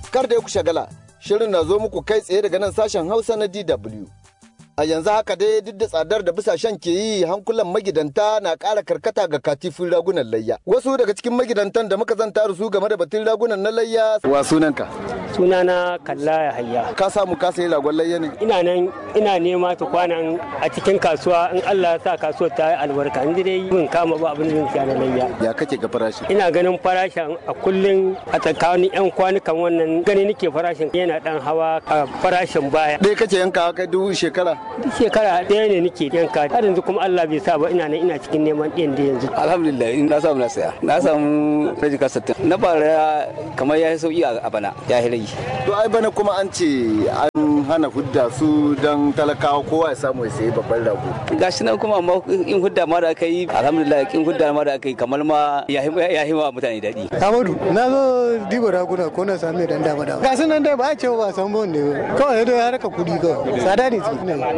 Kar da ku shagala, shirin na zo muku kai tsaye daga nan sashen Hausa na DW. A yanzu haka dai duk da tsadar da bisashen ke yi hankulan magidanta na ƙara karkata ga katifin ragunan layya. Wasu daga cikin magidantan da muka zanta da su game da batun ragunan na layya. Wa sunanka? sunana kalla ya hayya Ka samu ka sayi ragon layya ne? ina nan ina nema ta kwanan a cikin kasuwa in Allah ya sa kasuwar ta yi albarka in dai bin kama ba abin da zan siya na layya Ya kake ga farashi? ina ganin farashin a kullum a tsakanin yan kwanukan wannan gani nake farashin yana dan hawa a farashin baya Ɗaya kake yanka kai dubu shekara? duk shekara ɗaya ne nake yanka har yanzu kuma Allah bai sa ba ina nan ina cikin neman ɗin da yanzu alhamdulillah na samu na saya na samu rajika sattin na bara kamar ya yi sauki a bana ya yi rage To ai bana kuma an ce an hana hudda su don talakawa kowa ya samu ya sayi babban rago. gashi nan kuma amma in hudda ma da aka yi alhamdulillah in hudda ma da aka yi kamar ma ya yi ma mutane daɗi Amadu, na zo diba raguna ko na sami dan dama dama. Ga sunan dai ba a ce ba san bon ne ba. Kawai dai haraka kudi kawai. Tsada ne su.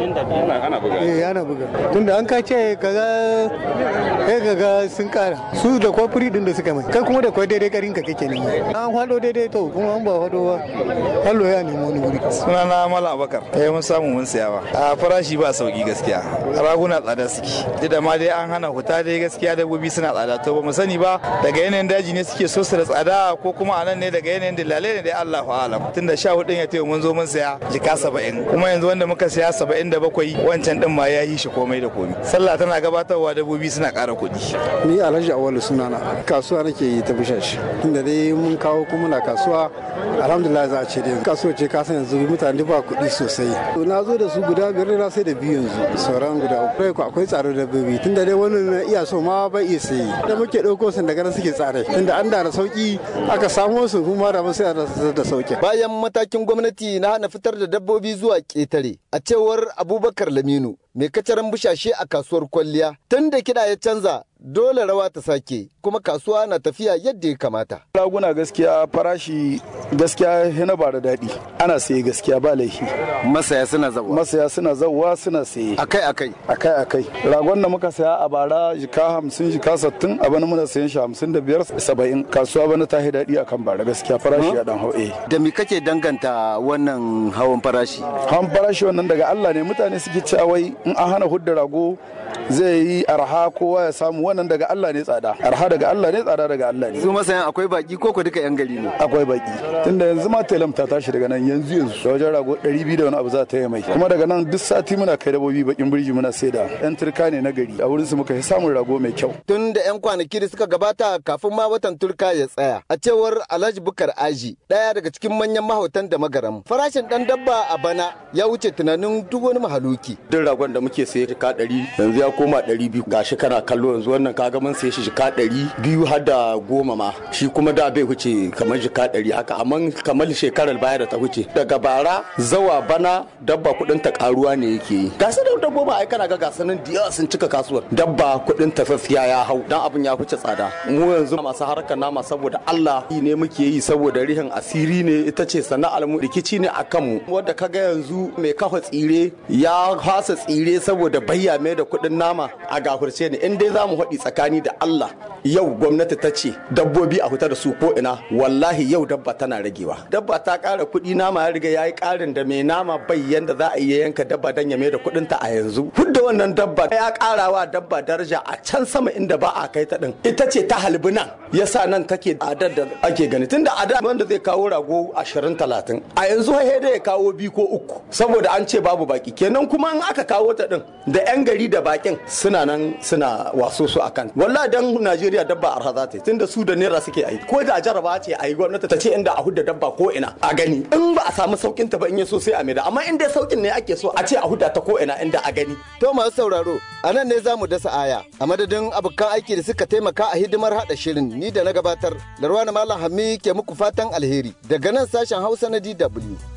Ana buga. Eh ana buga. Tunda an ka ce kaza eh kaga sun kara. Su da kwafuri din da suka mai. Kai kuma da kwai daidai karin ka kake ne. An hado daidai to kuma an ba hado ba. Hallo ya nemi wani wuri. sunana mala abakar eh mun samu mun siya ba a farashi ba sauki gaskiya raguna tsada suke duk da ma dai an hana huta dai gaskiya dabbobi suna tsada to ba mu sani ba daga yanayin daji ne suke so su da tsada ko kuma anan ne daga yanayin dillalai ne dai Allahu alam tunda sha hudun ya tayo mun zo mun siya jika saba'in kuma yanzu wanda muka siya saba'in da bakwai wancan din ma ya yi shi komai da komai sallah tana gabatarwa dabbobi suna ƙara kuɗi ni alhaji awalu sunana kasuwa nake yi ta bishashi tunda dai mun kawo kuma na kasuwa alhamdulillah za a ce dai kasuwa ce ka san yanzu mutane ba kuɗi sosai to na zo da su guda biyar na sai da biyu yanzu sauran guda uku Akwai- akwai tsaro da babi tunda dai wani na iya so ma bai iya sayi da muke ɗauko sun daga nan suke tsare tunda an da da sauki aka samo su kuma da mun sai a da sauki Bayan matakin gwamnati na hana fitar da dabbobi zuwa ƙetare, a cewar Abubakar Laminu, mai kacaran bushashe a kasuwar kwalliya, tun da kiɗa ya canza, dole rawa ta sake, kuma kasuwa na tafiya yadda ya kamata. raguna gaskiya farashi gaskiya yana ba da daɗi ana saye gaskiya ba laifi Masaya suna zawa. masaya suna zauwa suna saye Akai akai. akai akai ragon da muka saya a bara jika hamsin jika sattin a bana muna sayan shi hamsin da biyar saba'in kasuwa bana ta yi daɗi akan bara gaskiya farashi ya dan hau eh Da me kake danganta wannan hawan farashi? han farashi wannan daga Allah ne mutane suke cewa wai in an hana hudda rago zai yi arha kowa ya samu wannan daga Allah ne tsada arha daga Allah ne tsada daga Allah ne Su masayan akwai baki ko ko duka 'yan gari ne? akwai baki tunda yanzu ma telam ta tashi daga nan yanzu yanzu da wajen rago 200 da wani abu za ta yi mai kuma daga nan duk sati muna kai dabobi bakin birji muna saida yan turka ne na gari a wurin su muka yi samun rago mai kyau Tun da 'yan kwanaki da suka gabata kafin ma watan turka ya tsaya. A cewar Alhaji Bukar Aji, ɗaya daga cikin manyan mahautan da magaram. Farashin ɗan dabba a bana ya wuce tunanin duk wani mahaluki. duk ragon da muke saye jika ɗari yanzu ya koma ɗari biyu gashi kana kallo yanzu wannan kaga mun saye shi jika ɗari biyu har da goma ma shi kuma da bai wuce kamar jika ɗari haka amma kamar shekarar baya da ta wuce daga bara zawa bana dabba kuɗin ta karuwa ne yake yi gasa da dabbobi ai kana ga gasanin da yawa sun cika kasuwar dabba kuɗin ta gaskiya ya hau dan abin ya wuce tsada mu yanzu masu harkar nama saboda Allah yi ne muke yi saboda rihin asiri ne ita ce sana'ar mu rikici ne akan mu wanda kaga yanzu mai kafa tsire ya hasa tsire saboda bayya mai da kuɗin nama a gafurce ne in dai za mu haɗi tsakani da Allah yau gwamnati ta ce dabbobi a huta da su ko ina wallahi yau dabba tana ragewa dabba ta ƙara kuɗi nama ya riga ya yi ƙarin da mai nama bai yanda za a iya yanka dabba don ya mai da kuɗin ta a yanzu hudda wannan dabba ya ƙara wa dabba daraja a can sama inda ba a kai ta ɗin ita ce ta halbi nan yasa nan take adar da ake gani tunda ada wanda zai kawo rago ashirin talatin a yanzu sai da ya kawo biyu ko uku saboda an ce babu baki kenan kuma in aka kawo ta ɗin da 'yan gari da bakin suna nan suna waso su akan wallahi dan Najeriya dabba arha za ta yi tunda su da naira suke aiki ko da jaraba ce a yi gwamnati ta ce inda a hudda dabba ko ina a gani in ba a samu saukin ta ba in ya so sai a maida amma in dai saukin ne ake so a ce a hudda ta ko ina inda a gani To masu sauraro, a nan ne za mu dasa aya. A madadin abokan aiki da suka taimaka a hidimar haɗa shirin ni da na gabatar. Larwana Malam Hammi ke muku fatan alheri daga nan sashen Hausa na DW.